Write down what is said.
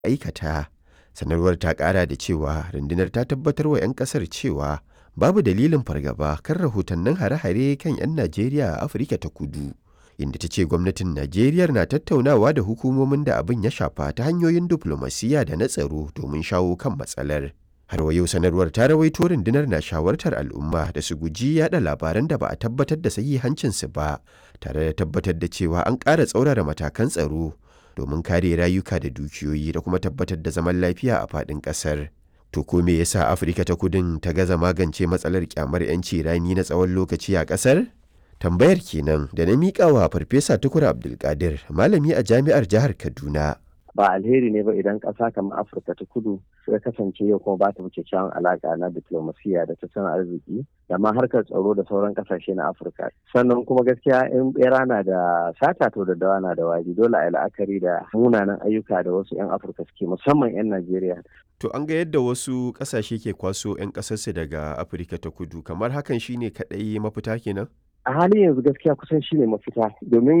aikata. Sanarwar ta ƙara da cewa rundunar ta tabbatar wa 'yan ƙasar cewa babu dalilin fargaba kan rahotannin hare-hare kan 'yan Najeriya a Afirka ta Kudu. Inda ta ce gwamnatin Najeriya na tattaunawa da hukumomin da abin ya shafa ta hanyoyin diflomasiyya da na tsaro domin shawo kan matsalar. Har wa yau sanarwar ta rawaito rundunar na shawartar al'umma da su guji yada labaran da ba a tabbatar da sahihancinsu ba, tare da tabbatar da cewa an ƙara tsaurara matakan tsaro domin kare rayuka da dukiyoyi da kuma tabbatar da zaman lafiya a faɗin ƙasar. To ko me yasa Afirka ta Kudun ta gaza magance matsalar kyamar 'yanci rani na tsawon lokaci a ƙasar? Tambayar kenan da na miƙa wa Farfesa Tukur Abdulkadir, malami a jami'ar jihar Kaduna. ba alheri ne ba idan ƙasa kamar afirka ta kudu ya kasance yau kuma ba ta wuce kyawun alaƙa na diplomasiya da tattalin arziki da ma harkar tsaro da sauran ƙasashe na afirka sannan kuma gaskiya in bera na da sata to da dawa na da wari dole a yi la'akari da munanan ayyuka da wasu 'yan afirka suke musamman 'yan najeriya To an ga yadda wasu ƙasashe ke kwaso 'yan ƙasarsu daga Afirka ta Kudu, kamar hakan shine kaɗai mafita kenan? a halin yanzu gaskiya kusan shine mafita domin